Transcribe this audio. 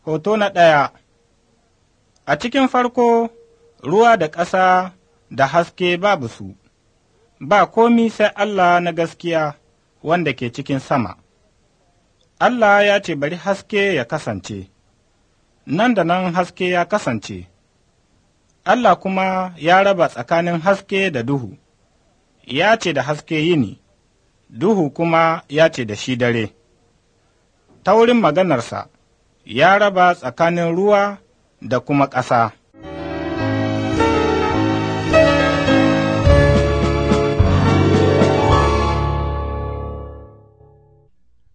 Hoto na ɗaya A cikin farko, ruwa da ƙasa da haske babu su, ba komi sai Allah na gaskiya wanda ke cikin sama. Allah ya ce bari haske ya kasance, nan da nan haske ya kasance. Allah kuma ya raba tsakanin haske da duhu, ya ce da haske yini, duhu kuma ya ce da shi dare. Ta wurin maganarsa, ya raba tsakanin ruwa da kuma ƙasa.